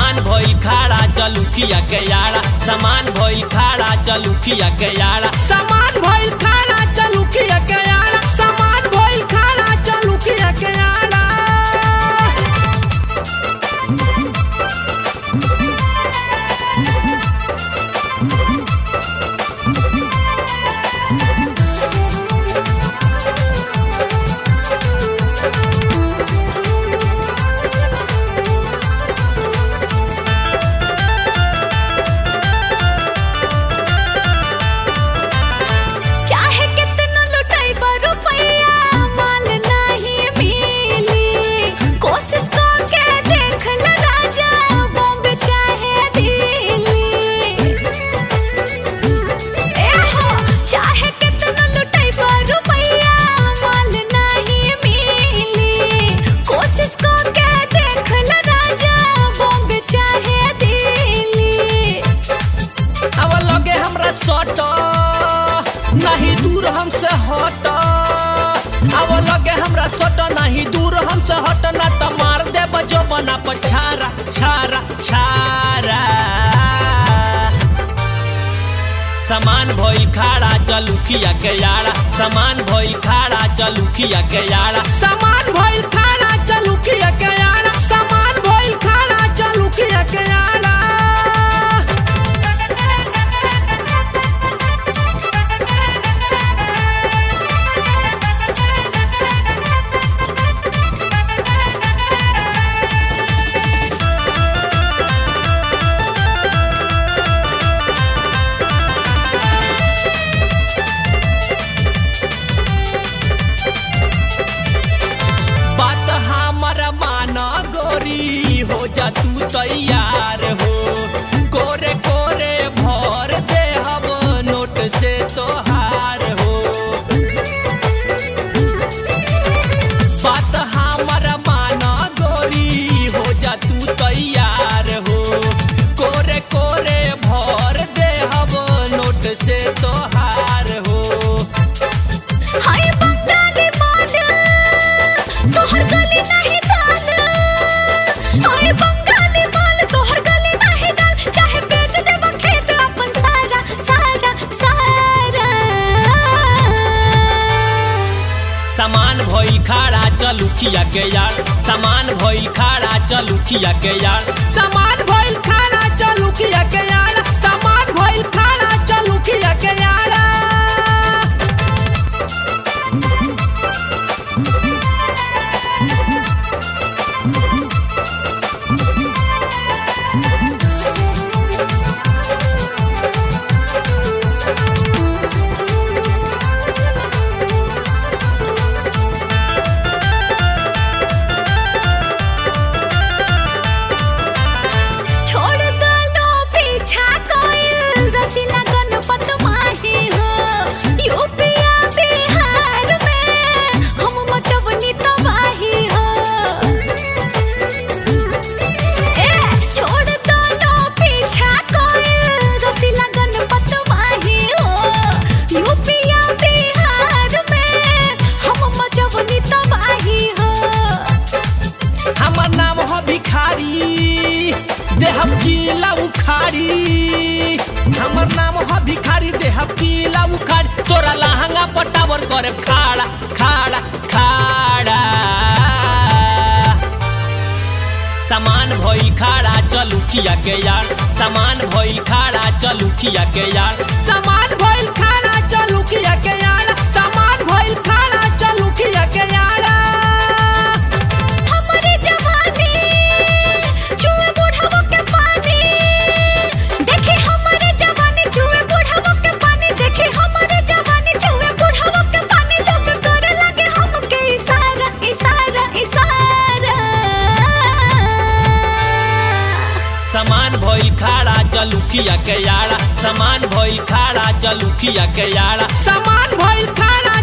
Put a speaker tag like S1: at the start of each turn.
S1: सामान भइल खाड़ा चलुकिया के यारा सामान भइल खाड़ा चलुकिया के यारा सामान भइल खाड़ा चलुकिया के यारा सामान भइल खाड़ा चलुकिया के यारा
S2: चाहे कितना लुटाई पर रुपया माल नहीं मिली कोशिश करके देख ल राजा बॉम्बे चाहे दिल्ली ए हो चाहे कितना लुटाई पर रुपया माल नहीं मिली कोशिश करके देख ल राजा बॉम्बे चाहे दिल्ली
S1: अब लगे हमरा सट नहीं दूर हमसे हट अब लगे हमरा सट नहीं दूर हमसे हट ना तो मार दे बजो बना पछारा छारा छारा सामान भइल खाड़ा चलुकिया के यारा सामान भइल खाड़ा चलुकिया के यारा सामान भइल खाड़ा चलुकिया के यारा सामान भइल खाड़ा चलुकिया के यारा बात हमर मान गोरी हो जा तू तैयार हो कोरे कोरे भर दे हम नोट से तोहार हो बात हमर मान गोरी हो जा तू तैयार हो कोरे कोरे भर दे हम नोट से तोहार हो
S2: हाय बंगाली माल तोहर गली नहीं दाल हाय बंगाली माल तोहर गली नहीं दाल चाहे बेच देब खेत अपन सारा सारा सारा
S1: सामान भइल खाड़ा चलुकिया के यार सामान भइल खाड़ा चलुकिया के यार सामान भइल खाड़ा चलुकिया के यार सामान भइल खाड़ा चलुकिया के यार
S2: छोड़ दलो पीछा कोइल रसीला गणपत माही हो यूपिया बिहार में हम मचवनी तबाही हो ए छोड़ दलो पीछा कोइल रसीला गणपत माही हो यूपिया बिहार में हम मचवनी तबाही हो
S1: हमर नाम हो भिखारी देहब किला उखाड़ी हमर नाम हो भिखारी देहब किला उखाड़ी तोरा लहंगा पटावर करे खाड़ा खाड़ा खाड़ा सामान भइल खाड़ा चलुकिया के यार सामान भइल खाड़ा चलुकिया के यार सामान भइल खाड़ा चलुकिया के यार सामान भइल खाड़ा चलुकिया के यार
S2: हमारी जवानी चूहे बुढ़ावो के पानी देखी हमारे जवानी चूहे बुढ़ावो के पानी देखी हमारे जवानी चूहे बुढ़ावो के पानी लोग करे लगे हमके इशारा इशारा इशारा
S1: सामान भइल खाड़ा चलुकिया के यारा सामान भइल खाड़ा चलुकिया के यारा सामान भइल खाड़ा